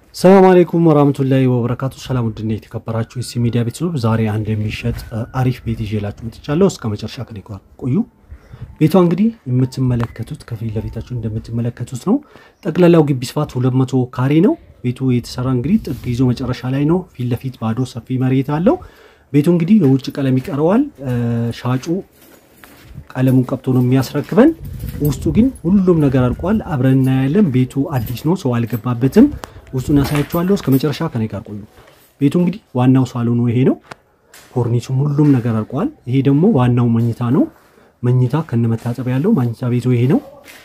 ሰላም አለይኩም ወራህመቱላሂ ወበረካቱ። ሰላም ውድና የተከበራችሁ የሲ ሚዲያ ቤተሰቦች ዛሬ አንድ የሚሸጥ አሪፍ ቤት ይዤላችሁ መጥቻለሁ። እስከ መጨረሻ ከኔ ጋር ቆዩ። ቤቷ እንግዲህ የምትመለከቱት ከፊት ለፊታችሁ እንደምትመለከቱት ነው። ጠቅላላው ግቢ ስፋት 200 ካሬ ነው። ቤቱ የተሰራ እንግዲህ ጥግ ይዞ መጨረሻ ላይ ነው። ፊት ለፊት ባዶ ሰፊ መሬት አለው። ቤቱ እንግዲህ የውጭ ቀለም ይቀረዋል። ሻጩ ቀለሙን ቀብቶ ነው የሚያስረክበን። ውስጡ ግን ሁሉም ነገር አልቋል። አብረን እናያለን። ቤቱ አዲስ ነው፣ ሰው አልገባበትም። ውስጡን ያሳያችኋለሁ። እስከ መጨረሻ ከኔ ጋር ቆዩ። ቤቱ እንግዲህ ዋናው ሳሎኑ ይሄ ነው። ኮርኒሱም ሁሉም ነገር አልቋል። ይሄ ደግሞ ዋናው መኝታ ነው። መኝታ ከነመታጠቢያ ያለው መኝታ ቤቱ ይሄ ነው።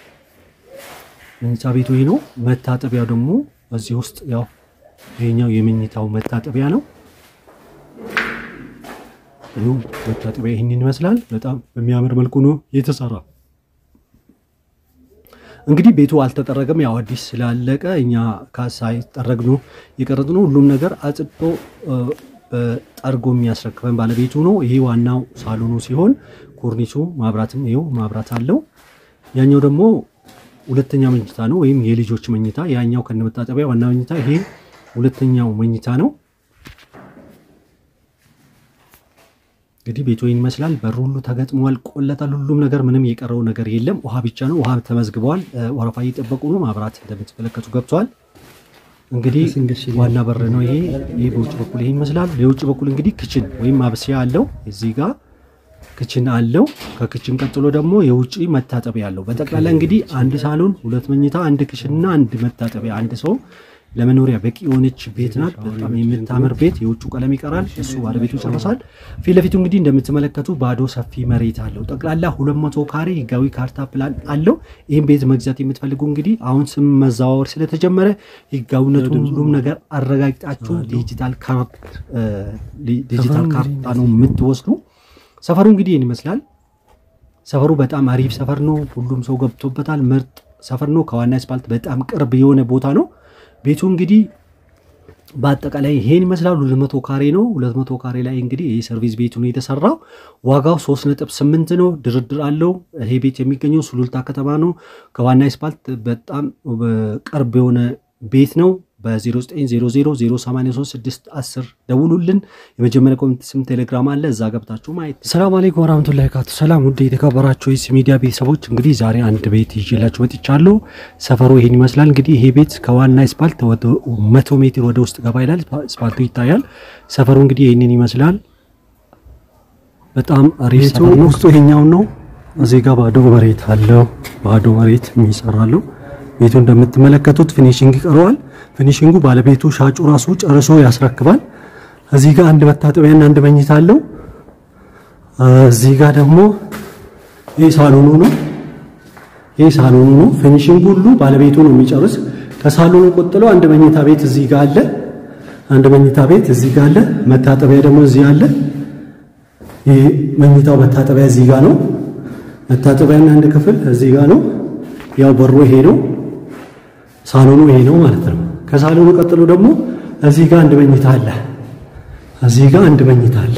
መኝታ ቤቱ ይሄ ነው። መታጠቢያው ደግሞ እዚህ ውስጥ ያው ይሄኛው የመኝታው መታጠቢያ ነው። ይኸው መታጠቢያ ይህንን ይመስላል። በጣም በሚያምር መልኩ ነው የተሰራ። እንግዲህ ቤቱ አልተጠረገም። ያው አዲስ ስላለቀ እኛ ሳይጠረግ ነው የቀረጥ ነው። ሁሉም ነገር አጽድቶ ጠርጎ የሚያስረክበን ባለቤቱ ነው። ይሄ ዋናው ሳሎኑ ሲሆን ኮርኒሱ ማብራትም ይኸው ማብራት አለው። ያኛው ደግሞ ሁለተኛ መኝታ ነው ወይም የልጆች መኝታ። ያኛው ከነመታጠቢያ ዋና መኝታ፣ ይሄ ሁለተኛው መኝታ ነው። እንግዲህ ቤቱ ይህን ይመስላል። በሩ ሁሉ ተገጥሟል፣ ቆለታል። ሁሉም ነገር ምንም የቀረው ነገር የለም። ውሃ ብቻ ነው። ውሃ ተመዝግበዋል። ወረፋ እየጠበቁ ነው። ማብራት እንደምትመለከቱ ገብተዋል። እንግዲህ ዋና በር ነው ይሄ። ይህ በውጭ በኩል ይሄን ይመስላል። የውጭ በኩል እንግዲህ ክችን ወይም ማብሰያ አለው። እዚህ ጋር ክችን አለው። ከክችን ቀጥሎ ደግሞ የውጭ መታጠቢያ አለው። በጠቅላላ እንግዲህ አንድ ሳሎን፣ ሁለት መኝታ፣ አንድ ክችንና አንድ መታጠቢያ አንድ ሰው ለመኖሪያ በቂ የሆነች ቤት ናት። በጣም የምታምር ቤት። የውጭ ቀለም ይቀራል፣ እሱ ባለቤቱ ጨርሷል። ፊት ለፊቱ እንግዲህ እንደምትመለከቱ ባዶ ሰፊ መሬት አለው። ጠቅላላ 200 ካሬ ህጋዊ ካርታ ፕላን አለው። ይህም ቤት መግዛት የምትፈልጉ እንግዲህ አሁን ስም መዘዋወር ስለተጀመረ ህጋዊነቱ ሁሉም ነገር አረጋግጣችሁ ዲጂታል ካርታ ነው የምትወስዱ። ሰፈሩ እንግዲህ ይህን ይመስላል። ሰፈሩ በጣም አሪፍ ሰፈር ነው። ሁሉም ሰው ገብቶበታል። ምርጥ ሰፈር ነው። ከዋና አስፓልት በጣም ቅርብ የሆነ ቦታ ነው። ቤቱ እንግዲህ በአጠቃላይ ይሄን ይመስላል። 200 ካሬ ነው። 200 ካሬ ላይ እንግዲህ ይህ ሰርቪስ ቤቱ ነው የተሰራው። ዋጋው 3.8 ነው። ድርድር አለው። ይሄ ቤት የሚገኘው ሱሉልታ ከተማ ነው። ከዋና አስፓልት በጣም ቅርብ የሆነ ቤት ነው። በ0900083610 ደውሉልን። የመጀመሪያ ኮሚኒቲ ስም ቴሌግራም አለ፣ እዛ ገብታችሁ ማየት። ሰላም አለይኩም ወራህመቱላሂ ካቱ። ሰላም ውድ የተከበራችሁ የሲ ሚዲያ ቤተሰቦች፣ እንግዲህ ዛሬ አንድ ቤት ይዤላችሁ መጥቻለሁ። ሰፈሩ ይሄን ይመስላል። እንግዲህ ይሄ ቤት ከዋና አስፓልት መቶ ሜትር ወደ ውስጥ ገባ ይላል። አስፓልቱ ይታያል። ሰፈሩ እንግዲህ ይህንን ይመስላል። በጣም አሪፍ ሰፈር ነው። ውስጡ ይሄኛው ነው። እዚህ ጋር ባዶ መሬት አለው። ባዶ መሬት የሚሰራለው ቤቱ እንደምትመለከቱት ፊኒሽንግ ይቀረዋል። ፊኒሽንጉ ባለቤቱ ሻጩ ራሱ ጨርሶ ያስረክባል። እዚህ ጋር አንድ መታጠቢያና አንድ መኝታ አለው። እዚህ ጋር ደግሞ ይህ ሳሎኑ ነው። ይህ ሳሎኑ ነው። ፊኒሽንግ ሁሉ ባለቤቱ ነው የሚጨርስ። ከሳሎኑ ቆጥሎ አንድ መኝታ ቤት እዚህ ጋር አለ። አንድ መኝታ ቤት እዚህ ጋር አለ። መታጠቢያ ደግሞ እዚህ አለ። ይህ መኝታው መታጠቢያ እዚህ ጋር ነው። መታጠቢያና አንድ ክፍል እዚህ ጋር ነው። ያው በሩ ይሄ ነው። ሳሎኑ ይሄ ነው ማለት ነው። ከሳሎኑ ቀጥሎ ደግሞ እዚህ ጋር አንድ መኝታ አለ። እዚህ ጋር አንድ መኝታ አለ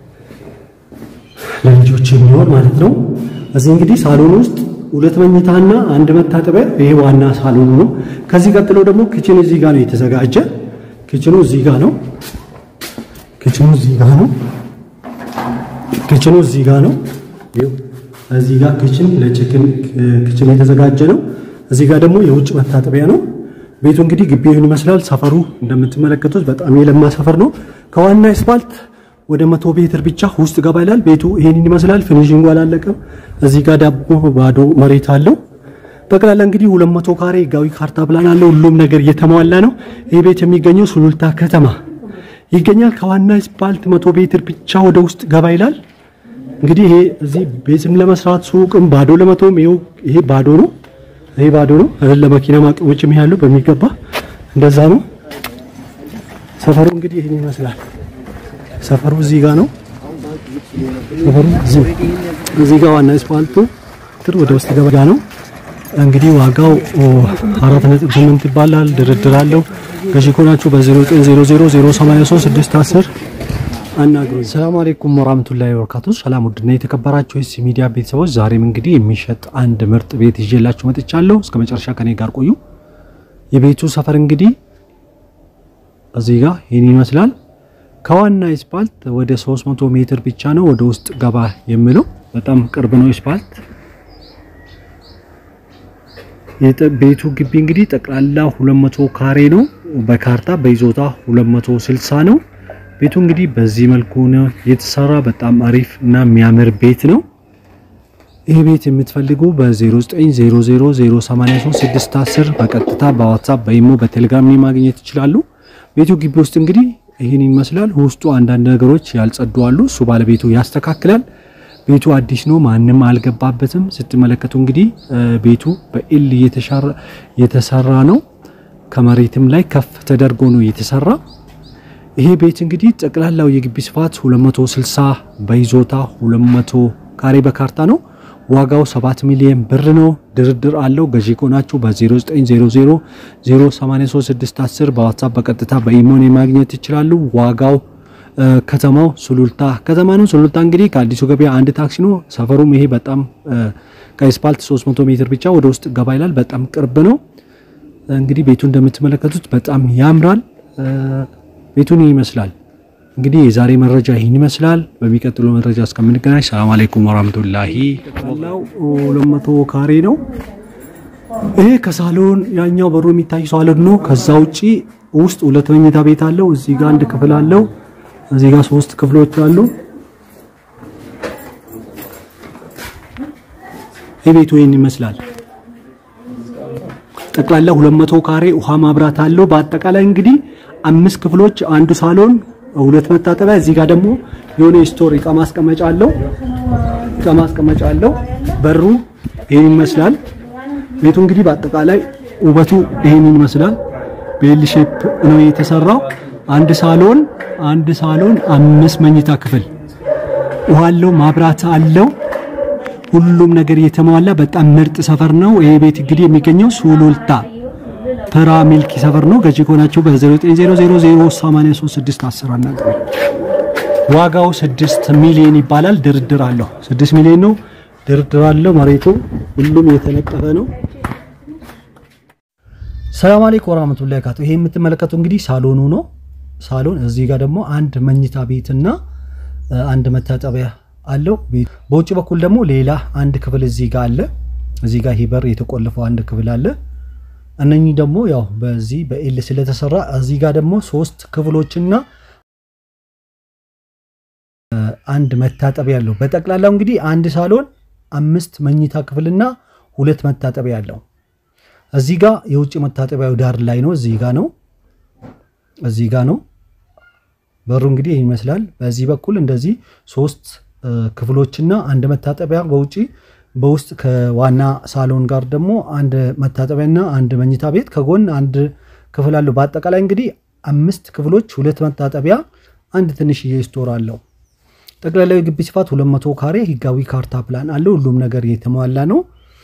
ለልጆች የሚሆን ማለት ነው። እዚህ እንግዲህ ሳሎኑ ውስጥ ሁለት መኝታና አንድ መታጠቢያ፣ ይሄ ዋና ሳሎኑ ነው። ከዚህ ቀጥሎ ደግሞ ክችን እዚህ ጋር ነው የተዘጋጀ። ክችኑ እዚህ ጋር ነው። ክችኑ እዚህ ጋር ነው። ክችኑ እዚህ ጋር ነው። እዚህ ጋር ክችን ለችክን ክችን የተዘጋጀ ነው። እዚህ ጋር ደግሞ የውጭ መታጠቢያ ነው። ቤቱ እንግዲህ ግቢውን ይመስላል። ሰፈሩ እንደምትመለከቱት በጣም የለማ ሰፈር ነው። ከዋና አስፋልት ወደ መቶ ሜትር ብቻ ውስጥ ገባ ይላል። ቤቱ ይሄንን ይመስላል። ፊኒሽንጉ አላለቀም። እዚህ ጋር ዳቦ ባዶ መሬት አለው። ጠቅላላ እንግዲህ 200 ካሬ ህጋዊ ካርታ ፕላን አለው። ሁሉም ነገር እየተሟላ ነው። ይህ ቤት የሚገኘው ሱሉልታ ከተማ ይገኛል። ከዋና አስፋልት መቶ ሜትር ብቻ ወደ ውስጥ ገባ ይላል። እንግዲህ ይሄ እዚህ ቤትም ለመስራት ሱቅም ባዶ ለመቶም ይሄ ባዶ ነው። ይሄ ባዶ ነው። ለመኪና ማቆሞችም ያሉ በሚገባ እንደዛ ነው። ሰፈሩ እንግዲህ ይሄን ይመስላል። ሰፈሩ እዚህ ጋር ነው። ሰፈሩ እዚህ ጋር ዋና አስፋልቱ ትር ወደ ውስጥ ገባ ነው። እንግዲህ ዋጋው 4.8 ይባላል። ድርድር አለው። ገዢ ከሆናችሁ በ0900083610 አናግሩኝ። ሰላም አለይኩም ወራህመቱላሂ ወበረካቱ። ሰላም ውድና የተከበራችሁ የሲ ሚዲያ ቤተሰቦች፣ ዛሬም እንግዲህ የሚሸጥ አንድ ምርጥ ቤት ይዤላችሁ መጥቻለሁ። እስከ መጨረሻ ከኔ ጋር ቆዩ። የቤቱ ሰፈር እንግዲህ እዚህ ጋር ይህን ይመስላል። ከዋና አስፓልት ወደ 300 ሜትር ብቻ ነው ወደ ውስጥ ገባ የሚለው በጣም ቅርብ ነው አስፓልት። ቤቱ ግቢ እንግዲህ ጠቅላላ 200 ካሬ ነው። በካርታ በይዞታ 260 ነው። ቤቱ እንግዲህ በዚህ መልኩ ነው የተሰራ። በጣም አሪፍ እና የሚያምር ቤት ነው። ይህ ቤት የምትፈልጉ በ0900083610 በቀጥታ በዋትሳፕ በኢሞ በቴሌግራም ማግኘት ይችላሉ። ቤቱ ግቢ ውስጥ እንግዲህ ይህን ይመስላል። ውስጡ አንዳንድ ነገሮች ያልጸዱ አሉ። እሱ ባለቤቱ ያስተካክላል። ቤቱ አዲስ ነው፣ ማንም አልገባበትም። ስትመለከቱ እንግዲህ ቤቱ በኤል የተሰራ ነው። ከመሬትም ላይ ከፍ ተደርጎ ነው የተሰራ። ይሄ ቤት እንግዲህ ጠቅላላው የግቢ ስፋት 260 በይዞታ 200 ካሬ በካርታ ነው። ዋጋው 7 ሚሊዮን ብር ነው። ድርድር አለው። ገዢ ከሆናችሁ በ0900 083610 በዋትሳፕ በቀጥታ በኢሞን ማግኘት ይችላሉ። ዋጋው ከተማው ሱሉልታ ከተማ ነው። ሱሉልታ እንግዲህ ከአዲሱ ገበያ አንድ ታክሲ ነው። ሰፈሩም ይሄ በጣም ከአስፓልት 300 ሜትር ብቻ ወደ ውስጥ ገባ ይላል። በጣም ቅርብ ነው። እንግዲህ ቤቱ እንደምትመለከቱት በጣም ያምራል። ቤቱን ይመስላል። እንግዲህ የዛሬ መረጃ ይህን ይመስላል። በሚቀጥለው መረጃ እስከምንገናኝ ሰላም አለይኩም ወራህመቱላሂ። ጠቅላላው 200 ካሬ ነው። ይሄ ከሳሎን ያኛው በሩ የሚታይ ሳሎን ነው። ከዛ ውጪ ውስጥ ሁለት መኝታ ቤት አለው። እዚህ ጋር አንድ ክፍል አለው። እዚህ ጋር ሶስት ክፍሎች አሉ። ይህ ቤቱ ይህን ይመስላል። ጠቅላላ 200 ካሬ ውሃ ማብራት አለው። በአጠቃላይ እንግዲህ አምስት ክፍሎች፣ አንዱ ሳሎን፣ ሁለት መታጠቢያ፣ እዚህ ጋር ደግሞ የሆነ ስቶር እቃ ማስቀመጫ አለው። እቃ ማስቀመጫ አለው። በሩ ይህን ይመስላል። ቤቱ እንግዲህ በአጠቃላይ ውበቱ ይህን ይመስላል። ቤል ሼፕ ነው የተሰራው። አንድ ሳሎን አንድ ሳሎን አምስት መኝታ ክፍል ውሃ አለው፣ ማብራት አለው። ሁሉም ነገር የተሟላ በጣም ምርጥ ሰፈር ነው። ይሄ ቤት እንግዲህ የሚገኘው ሱሉልታ ፐራ ሚልኪ ሰፈር ነው። ገዢ ከሆናችሁ በ0900083610 አናግሩ። ዋጋው 6 ሚሊዮን ይባላል። ድርድር አለው። 6 ሚሊዮን ነው። ድርድር አለው። መሬቱ ሁሉም የተነጠፈ ነው። ሰላም አለይኩም ወራህመቱላሂ ወበረካቱ። ይሄ የምትመለከቱ እንግዲህ ሳሎኑ ነው። ሳሎን እዚህ ጋር ደግሞ አንድ መኝታ ቤትና አንድ መታጠቢያ አለው። በውጭ በኩል ደግሞ ሌላ አንድ ክፍል እዚህ ጋር አለ። እዚህ ጋር ሂበር የተቆለፈው አንድ ክፍል አለ። እነኚህ ደግሞ ያው በዚህ በኤል ስለተሰራ እዚህ ጋር ደግሞ ሶስት ክፍሎችና አንድ መታጠቢያ አለው። በጠቅላላው እንግዲህ አንድ ሳሎን አምስት መኝታ ክፍልና ሁለት መታጠቢያ አለው። እዚህ ጋር የውጭ መታጠቢያው ዳር ላይ ነው። እዚህ ጋር ነው። እዚህ ጋር ነው። በሩ እንግዲህ ይህ ይመስላል። በዚህ በኩል እንደዚህ ሶስት ክፍሎችና አንድ መታጠቢያ በውጪ በውስጥ ከዋና ሳሎን ጋር ደግሞ አንድ መታጠቢያና አንድ መኝታ ቤት ከጎን አንድ ክፍል አለው። በአጠቃላይ እንግዲህ አምስት ክፍሎች፣ ሁለት መታጠቢያ፣ አንድ ትንሽዬ ስቶር አለው። ጠቅላላዊ ግቢ ስፋት 200 ካሬ ህጋዊ ካርታ ፕላን አለው። ሁሉም ነገር የተሟላ ነው።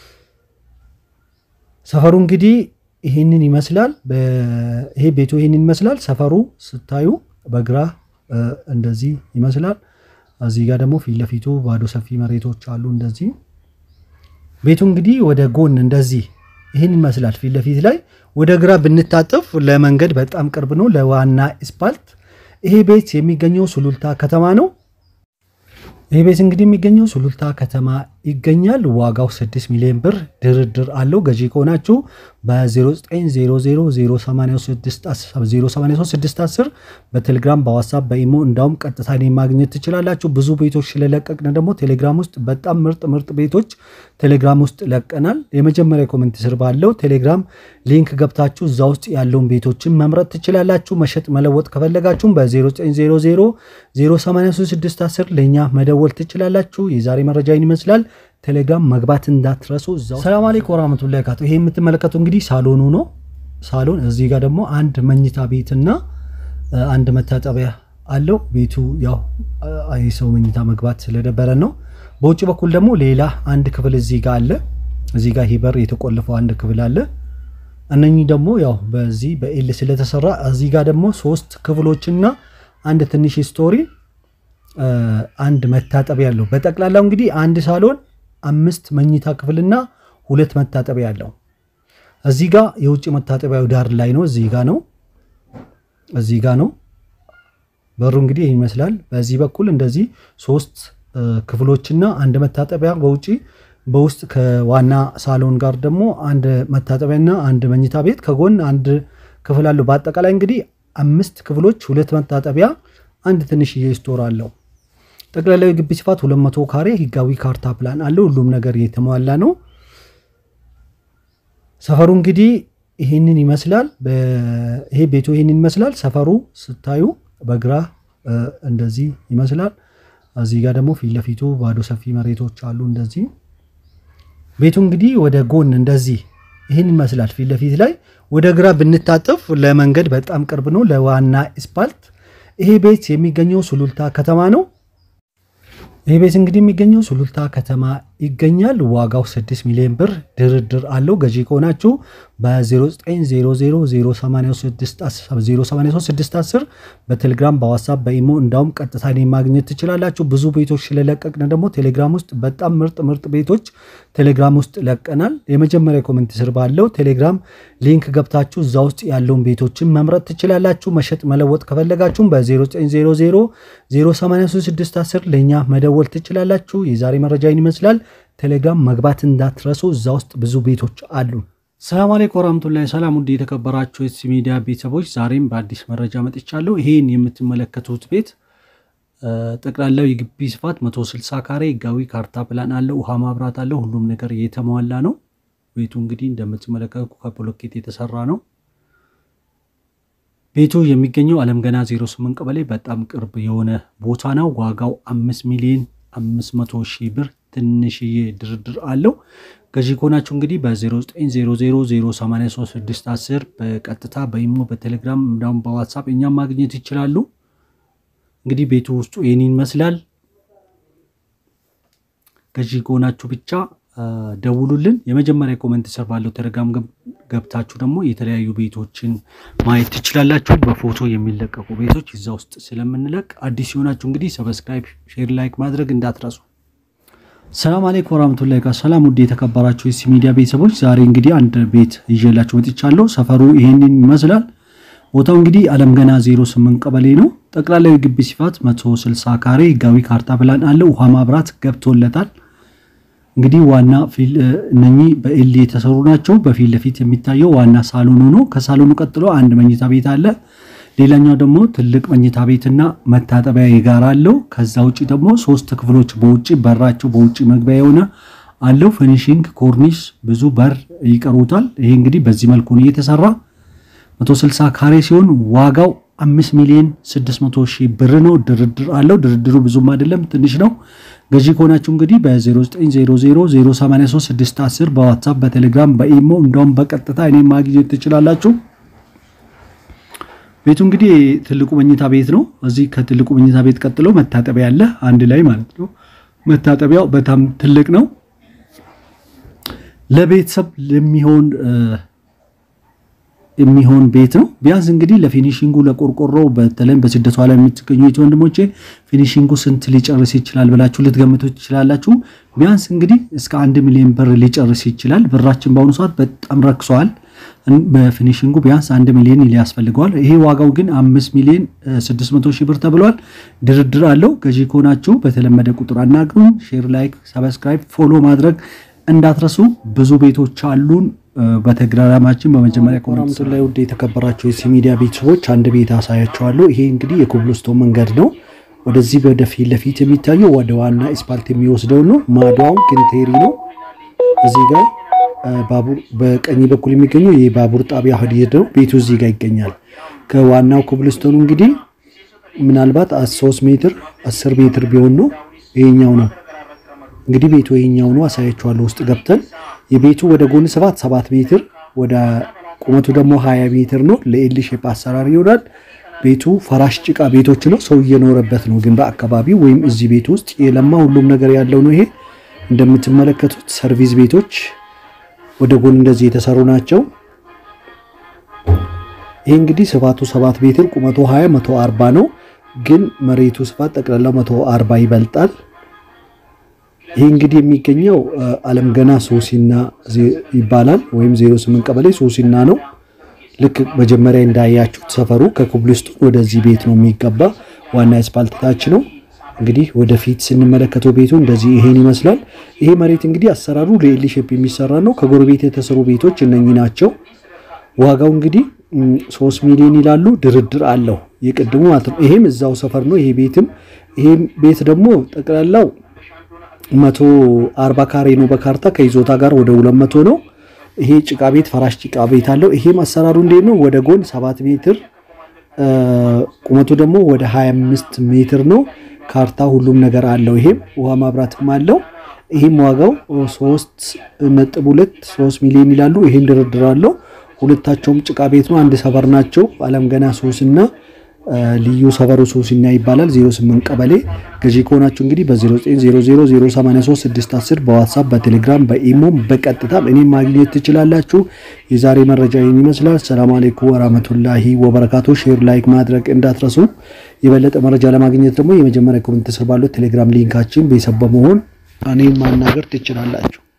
ሰፈሩ እንግዲህ ይህንን ይመስላል። ይሄ ቤቱ ይህንን ይመስላል። ሰፈሩ ስታዩ በግራ እንደዚህ ይመስላል። እዚህ ጋር ደግሞ ፊት ለፊቱ ባዶ ሰፊ መሬቶች አሉ። እንደዚህ ቤቱ እንግዲህ ወደ ጎን እንደዚህ ይህን ይመስላል። ፊት ለፊት ላይ ወደ ግራ ብንታጠፍ ለመንገድ በጣም ቅርብ ነው፣ ለዋና አስፓልት። ይሄ ቤት የሚገኘው ሱሉልታ ከተማ ነው። ይህ ቤት እንግዲህ የሚገኘው ሱሉልታ ከተማ ይገኛል። ዋጋው 6 ሚሊዮን ብር ድርድር አለው። ገዢ ከሆናችሁ በ0900083610 በቴሌግራም በዋትሳፕ በኢሞ እንዳውም ቀጥታ እኔ ማግኘት ትችላላችሁ። ብዙ ቤቶች ስለለቀቅን ደግሞ ቴሌግራም ውስጥ በጣም ምርጥ ምርጥ ቤቶች ቴሌግራም ውስጥ ለቀናል። የመጀመሪያ ኮመንት ስር ባለው ቴሌግራም ሊንክ ገብታችሁ እዛ ውስጥ ያለውን ቤቶችን መምረጥ ትችላላችሁ። መሸጥ መለወጥ ከፈለጋችሁም በ0900083610 ለእኛ መደወል ትችላላችሁ። የዛሬ መረጃ ይህን ይመስላል። ቴሌግራም መግባት እንዳትረሱ። እዛው ሰላም አለይኩም ወራህመቱላሂ ወበረካቱ። ይሄ የምትመለከቱ እንግዲህ ሳሎኑ ነው። ሳሎን እዚህ ጋር ደግሞ አንድ መኝታ ቤትና አንድ መታጠቢያ አለው። ቤቱ ያው የሰው መኝታ መግባት ስለደበረን ነው። በውጭ በኩል ደግሞ ሌላ አንድ ክፍል እዚህ ጋር አለ። እዚህ ጋር ሂበር የተቆለፈው አንድ ክፍል አለ። እነኚህ ደግሞ ያው በዚህ በኤል ስለተሰራ እዚህ ጋር ደግሞ ሶስት ክፍሎችና አንድ ትንሽ ስቶሪ አንድ መታጠቢያ አለው። በጠቅላላው እንግዲህ አንድ ሳሎን አምስት መኝታ ክፍልና ሁለት መታጠቢያ አለው። እዚህ ጋር የውጭ መታጠቢያው ዳር ላይ ነው። እዚህ ጋር ነው። እዚህ ጋር ነው በሩ እንግዲህ ይህ ይመስላል። በዚህ በኩል እንደዚህ ሶስት ክፍሎችና አንድ መታጠቢያ በውጪ በውስጥ ከዋና ሳሎን ጋር ደግሞ አንድ መታጠቢያና አንድ መኝታ ቤት ከጎን አንድ ክፍል አለው። በአጠቃላይ እንግዲህ አምስት ክፍሎች፣ ሁለት መታጠቢያ፣ አንድ ትንሽዬ ስቶር አለው። ጠቅላላዊ ግቢ ስፋት 200 ካሬ ህጋዊ ካርታ ፕላን አለው። ሁሉም ነገር የተሟላ ነው። ሰፈሩ እንግዲህ ይህንን ይመስላል። ይሄ ቤቱ ይህንን ይመስላል። ሰፈሩ ስታዩ በግራ እንደዚህ ይመስላል። እዚህ ጋር ደግሞ ፊት ለፊቱ ባዶ ሰፊ መሬቶች አሉ። እንደዚህ ቤቱ እንግዲህ ወደ ጎን እንደዚህ ይህን ይመስላል። ፊት ለፊት ላይ ወደ ግራ ብንታጠፍ ለመንገድ በጣም ቅርብ ነው፣ ለዋና አስፓልት። ይሄ ቤት የሚገኘው ሱሉልታ ከተማ ነው። ይህ ቤት እንግዲህ የሚገኘው ሱሉልታ ከተማ ይገኛል። ዋጋው 6 ሚሊዮን ብር ድርድር አለው። ገዢ ከሆናችሁ በ0900083610 በቴሌግራም በዋትሳፕ በኢሞ እንዳውም ቀጥታ እኔን ማግኘት ትችላላችሁ። ብዙ ቤቶች ስለለቀቅን ደግሞ ቴሌግራም ውስጥ በጣም ምርጥ ምርጥ ቤቶች ቴሌግራም ውስጥ ለቀናል። የመጀመሪያ ኮሜንት ስር ባለው ቴሌግራም ሊንክ ገብታችሁ እዛ ውስጥ ያለውን ቤቶችን መምረጥ ትችላላችሁ። መሸጥ መለወጥ ከፈለጋችሁም በ0900083610 ለእኛ መደወል ትችላላችሁ። የዛሬ መረጃ ይመስላል። ቴሌግራም መግባት እንዳትረሱ። እዛ ውስጥ ብዙ ቤቶች አሉ። ሰላም አለይኩም ወራህመቱላሂ ሰላም። ውድ የተከበራችሁ የኤትሲ ሚዲያ ቤተሰቦች ዛሬም በአዲስ መረጃ መጥቻለሁ። ይሄን የምትመለከቱት ቤት ጠቅላላው የግቢ ስፋት 160 ካሬ ህጋዊ ካርታ ፕላን አለው። ውሃ ማብራት አለው። ሁሉም ነገር የተሟላ ነው። ቤቱ እንግዲህ እንደምትመለከቱ ከብሎኬት የተሰራ ነው። ቤቱ የሚገኘው አለም ገና 08 ቀበሌ በጣም ቅርብ የሆነ ቦታ ነው። ዋጋው 5 ሚሊዮን 500 ሺህ ብር ትንሽዬ ድርድር አለው። ገዢ ከሆናችሁ እንግዲህ በ0900083610 በቀጥታ በኢሞ በቴሌግራም እንዳውም በዋትሳፕ እኛም ማግኘት ይችላሉ። እንግዲህ ቤቱ ውስጡ ይህን ይመስላል። ገዢ ከሆናችሁ ብቻ ደውሉልን። የመጀመሪያ ኮመንት ስር ባለው ቴሌግራም ገብታችሁ ደግሞ የተለያዩ ቤቶችን ማየት ትችላላችሁ። በፎቶ የሚለቀቁ ቤቶች እዛ ውስጥ ስለምንለቅ አዲስ የሆናችሁ እንግዲህ ሰብስክራይብ፣ ሼር፣ ላይክ ማድረግ እንዳትረሱ። ሰላም አለይኩም ወራህመቱላሂ ሰላም ውድ የተከበራችሁ የኤትሲ ሚዲያ ቤተሰቦች ዛሬ እንግዲህ አንድ ቤት ይዤላችሁ መጥቻለሁ። ሰፈሩ ይሄንን ይመስላል። ቦታው እንግዲህ አለም ገና 08 ቀበሌ ነው። ጠቅላላዊ ግቢ ስፋት 160 ካሬ ህጋዊ ካርታ ፕላን አለው። ውሃ ማብራት ገብቶለታል። እንግዲህ ዋና እነኚህ በኤል የተሰሩ ናቸው። በፊት ለፊት የሚታየው ዋና ሳሎኑ ነው። ከሳሎኑ ቀጥሎ አንድ መኝታ ቤት አለ። ሌላኛው ደግሞ ትልቅ መኝታ ቤትና መታጠቢያ የጋራ አለው። ከዛ ውጭ ደግሞ ሶስት ክፍሎች በውጭ በራቸው በውጭ መግቢያ የሆነ አለው። ፊኒሽንግ ኮርኒስ ብዙ በር ይቀሩታል። ይሄ እንግዲህ በዚህ መልኩ ነው የተሰራ 160 ካሬ ሲሆን ዋጋው 5 ሚሊዮን 600 ሺህ ብር ነው። ድርድር አለው። ድርድሩ ብዙም አይደለም ትንሽ ነው። ገዢ ከሆናችሁ እንግዲህ በ0900083610 በዋትሳፕ በቴሌግራም በኢሞ እንደውም በቀጥታ እኔ ማግኘት ትችላላችሁ። ቤቱ እንግዲህ ትልቁ መኝታ ቤት ነው። እዚህ ከትልቁ መኝታ ቤት ቀጥሎ መታጠቢያ አለ አንድ ላይ ማለት ነው። መታጠቢያው በጣም ትልቅ ነው። ለቤተሰብ ለሚሆን የሚሆን ቤት ነው። ቢያንስ እንግዲህ ለፊኒሽንጉ ለቆርቆሮ በተለይም በስደቷ ላይ የምትገኙ ወንድሞቼ ፊኒሽንጉ ስንት ሊጨርስ ይችላል ብላችሁ ልትገምቱ ትችላላችሁ። ቢያንስ እንግዲህ እስከ አንድ ሚሊዮን ብር ሊጨርስ ይችላል። ብራችን በአሁኑ ሰዓት በጣም ረክሰዋል። በፊኒሽንጉ ቢያንስ አንድ ሚሊዮን ሊያስፈልገዋል። ይሄ ዋጋው ግን አምስት ሚሊዮን ስድስት መቶ ሺህ ብር ተብሏል። ድርድር አለው። ገዢ ከሆናችሁ በተለመደ ቁጥር አናግሩን። ሼር፣ ላይክ፣ ሰብስክራይብ፣ ፎሎ ማድረግ እንዳትረሱ። ብዙ ቤቶች አሉን። በቴሌግራማችን በመጀመሪያ ኮሜንት ላይ ውድ የተከበራቸው የኤትሲ ሚዲያ ቤተሰቦች አንድ ቤት አሳያቸዋለሁ። ይሄ እንግዲህ የኮብልስቶን መንገድ ነው። ወደዚህ ወደ ፊት ለፊት የሚታየው ወደ ዋና አስፓልት የሚወስደው ነው። ማዷው ግንቴሪ ነው። እዚህ ጋር ባቡር በቀኝ በኩል የሚገኘው የባቡር ጣቢያ ሀዲድ ነው። ቤቱ እዚህ ጋር ይገኛል። ከዋናው ኮብልስቶኑ እንግዲህ ምናልባት ሶስት ሜትር አስር ሜትር ቢሆን ነው። ይሄኛው ነው እንግዲህ ቤቱ ይሄኛው ነው። አሳያችኋለሁ ውስጥ ገብተን የቤቱ ወደ ጎን ሰባት ሰባት ሜትር ወደ ቁመቱ ደግሞ ሀያ ሜትር ነው። ለኤል ሼፕ አሰራር ይሆናል። ቤቱ ፈራሽ ጭቃ ቤቶች ነው። ሰው እየኖረበት ነው። ግን በአካባቢው ወይም እዚህ ቤት ውስጥ የለማ ሁሉም ነገር ያለው ነው። ይሄ እንደምትመለከቱት ሰርቪስ ቤቶች ወደ ጎን እንደዚህ የተሰሩ ናቸው። ይሄ እንግዲህ ስፋቱ ሰባት ሜትር ቁመቱ 20 140 ነው። ግን መሬቱ ስፋት ጠቅላላው 140 ይበልጣል። ይሄ እንግዲህ የሚገኘው አለም ገና ሶሲና ይባላል ወይም 08 ቀበሌ ሶሲና ነው። ልክ መጀመሪያ እንዳያችሁት ሰፈሩ ከኮብልስቶን ወደዚህ ቤት ነው የሚገባ። ዋና አስፓልት ታች ነው። እንግዲህ ወደፊት ስንመለከተው ቤቱ እንደዚህ ይሄን ይመስላል። ይሄ መሬት እንግዲህ አሰራሩ ለኤል ሼፕ የሚሰራ ነው። ከጎረቤት የተሰሩ ቤቶች እነኚህ ናቸው። ዋጋው እንግዲህ ሶስት ሚሊዮን ይላሉ። ድርድር አለው የቅድሙ ማለት ነው። ይሄም እዛው ሰፈር ነው። ይሄ ቤትም ይሄ ቤት ደግሞ ጠቅላላው መቶ አርባ ካሬ ነው በካርታ ከይዞታ ጋር ወደ ሁለት መቶ ነው። ይሄ ጭቃ ቤት ፈራሽ ጭቃ ቤት አለው። ይሄም አሰራሩ እንዴት ነው? ወደ ጎን ሰባት ሜትር ቁመቱ ደግሞ ወደ 25 ሜትር ነው። ካርታ ሁሉም ነገር አለው። ይሄም ውሃ ማብራትም አለው። ይሄም ዋጋው ሶስት ነጥብ ሁለት ሶስት ሚሊዮን ይላሉ። ይሄም ድርድር አለው። ሁለታቸውም ጭቃ ቤት ነው። አንድ ሰፈር ናቸው። አለም ገና ሶስና ልዩ ሰፈሩ ሶስና ይባላል። 08 ቀበሌ ገዢ ከሆናችሁ እንግዲህ በ0900083610 በዋትሳፕ በቴሌግራም በኢሞም በቀጥታም እኔም ማግኘት ትችላላችሁ። የዛሬ መረጃ ይህን ይመስላል። ሰላም አሌይኩም ወራህመቱላሂ ወበረካቱ። ሼር ላይክ ማድረግ እንዳትረሱ። የበለጠ መረጃ ለማግኘት ደግሞ የመጀመሪያ ኮሜንት ስር ባለው ቴሌግራም ሊንካችን ቤተሰብ በመሆን እኔም ማናገር ትችላላችሁ።